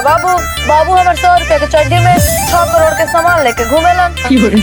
बाबू बाबू हमार सौ रुपया के चड्डी में छह करोड़ के सामान लेके घूमेलन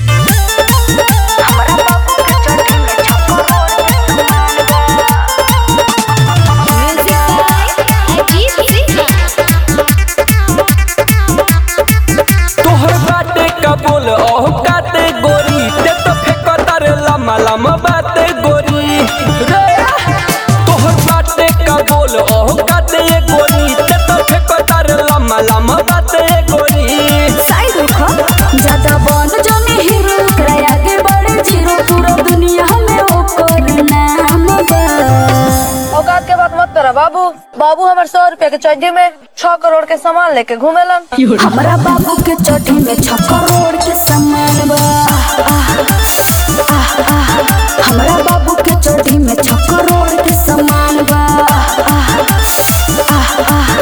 तोहर बाटे का बोल ओह काते गोरी ते तो फेकतार लम्बा लम्बा बाते गोरी रे तोहर बाटे का बोल ओह काते गोरी ते तो फेकतार लम्बा लम्बा बाते गोरी साइड रखो ज्यादा बन जाने हीरो ओकरा आगे बढ़े जीरो पूरा दुनिया में ओकर नाम बा औकात के बात मत करा बाबू बाबू हमार सौ रुपया के चड्डी में छह करोड़ के सामान लेके घूमेलन हमरा बाबू के चोटी में छ करोड़ के सामान बा आह, आह, आह, आह। हमरा बाबू के चोटी में छ करोड़ के सामान बा आह, आह, आह।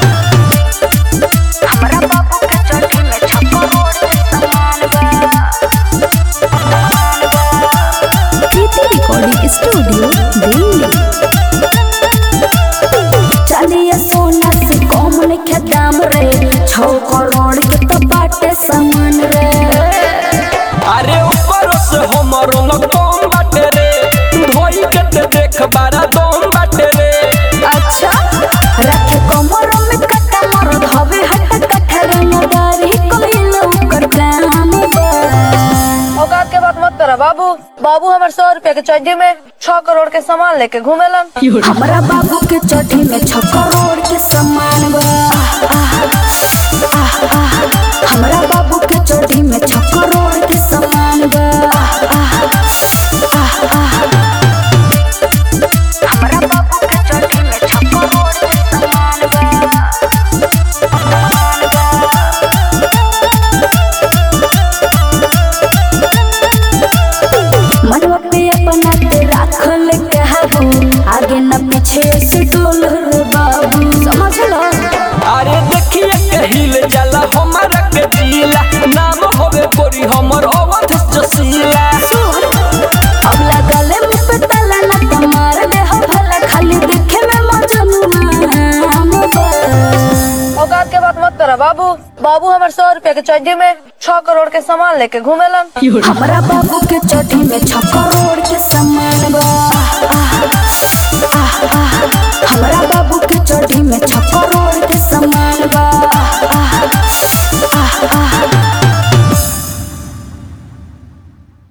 हमरा बाबू के चोटी में छ करोड़ के सामान बा कृति रिकॉर्डिंग स्टूडियो दिल्ली चलिए सोना से कम लिखे दाम रे छो करोड़ के तो बाटे सामान रे अरे ऊपर से हमरो न कम बाटे रे धोई के ते देख बारा दम बाटे रे अच्छा रखे कमर में कटा मर धवे हट कठर नदारी कोइल ओकर काम बा औकात के बात मत करा बाबू बाबू हमार सौ रुपया के चड्डी में छह करोड़ के सामान लेके घूमेलन हमरा बाबू के चोटी में छ करोड़ के सामान बा आह, आह, आह। हमरा बाबू के चोटी में छ करोड़ के सामान बा आह, आह, आह। हमरा बाबू के चोटी में छ करोड़ के सामान बा मनवा पे अपना के राखल कहबू आगे न पीछे से डोल रे बाबू समझ लो अरे देखिए कहिल जाला हमारा के दिला नाम होवे गोरी हमर अवध जसीला सुन अब लगले मुँह पे ताला न तो मार दे हो भला खाली देखे में मजनू हम बा औकात के बात मत करा बाबू बाबू हमार सौ रुपया के चड्डी में छह करोड़ के सामान लेके घूमेलन हमरा बाबू के चोटी में छ करोड़